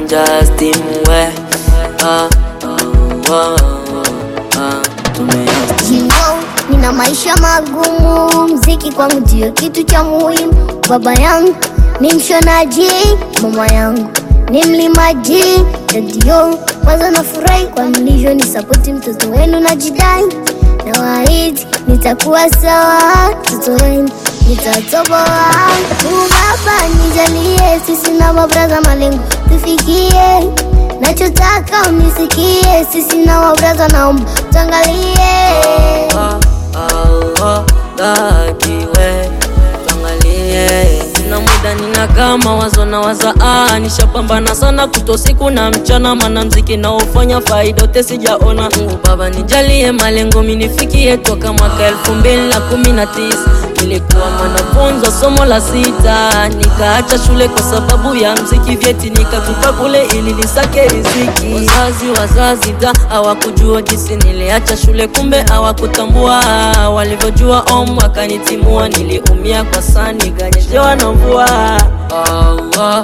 Justin we ah, oh, oh, ah, tumeanza You know, nina maisha magumu, mziki kwangu ndio kitu cha muhimu. Baba yangu ni mshonaji, mama yangu ni mlimaji. Ndio kwanza nafurahi kwa mlivyo ni sapoti mtoto wenu na jidai na waahidi nitakuwa sawa, mtoto wenu nitatoboa. Mungu Baba nijalie, sisi na mabraza malengo tufikie nachotaka unisikie, sisi na wabraza naomba tuangalie. Ah, ah, ah, dakiwe tuangalie sina muda nina kama wazo na waza ah, nishapambana sana kuto siku na mchana mana mziki naofanya faida yote sijaona Mungu baba nijalie malengo minifikie toka mwaka elfu mbili na kumi na tisa nilikuwa mwanafunzi somo la sita nikaacha shule kwa sababu ya mziki vyeti nikatupa kule ili nisake riziki wazazi wazazi da hawakujua jinsi niliacha shule kumbe hawakutambua walivyojua om wakanitimua niliumia kwa saa nikanyeshewa na mvua Allah,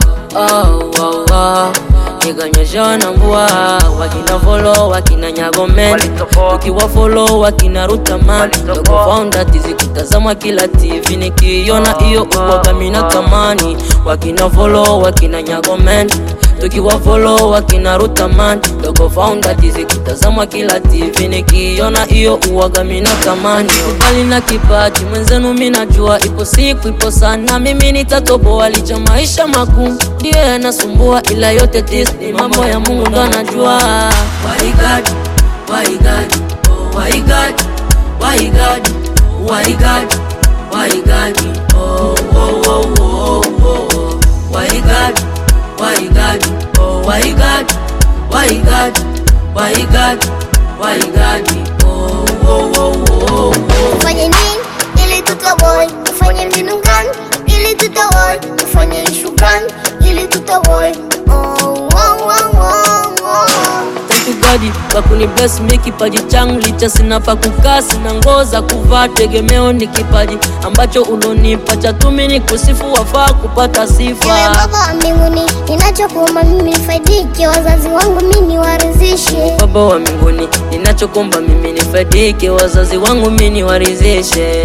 Allah, nikanyeshewa na mvua wakina folo wakina nyagomen tukiwa folo wakina rutaman dogo founder tizikutazama kila tv nikiona hiyo uwaga mina tamani wakina folo wakina nyagomen tukiwa folo wakina rutaman dogo founder tizikutazama kila tv nikiona hiyo uwaga mina tamani ubali na kipaji mwenzenu minajua ipo siku ipo sana mimi nitatoboa licha maisha magumu ndiyo yanasumbua ila yote tis ni mambo ya mungu ndo anajua Why God? Why God? Oh, why God? Why God? Why God? Why God? Oh, oh, oh, oh, oh, oh. Why God? Why God? Oh, why God? Why God? Why God? Why God? Oh, oh, oh, oh, oh. Ufanye nini ili tutoboe? Ufanye mbinu gani ili tutoboe? Ufanye ishu gani ili tutoboe? Oh, oh, oh, oh, oh. Thank you God kwa kuni bless me kipaji changu licha sina pa kukaa sina nguo za kuvaa tegemeo ni kipaji ambacho ulonipa cha tumi ni kusifu wafaa kupata Ewe sifa Baba wa mbinguni, ninachokuomba mimi nifaidike, wazazi wangu mimi niwaridhishe. Baba wa mbinguni ninachokomba mimi nifaidike wazazi wangu mimi niwaridhishe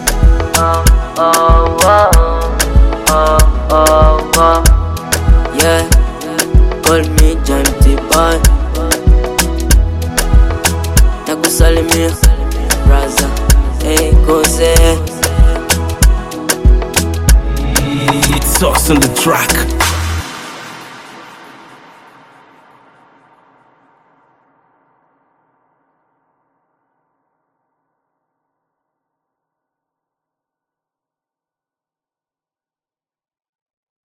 Ah, ah, ah, ah, ah, ah. Yeah, call me James Boy Nakusalimia braza hey, kose It's us on the track.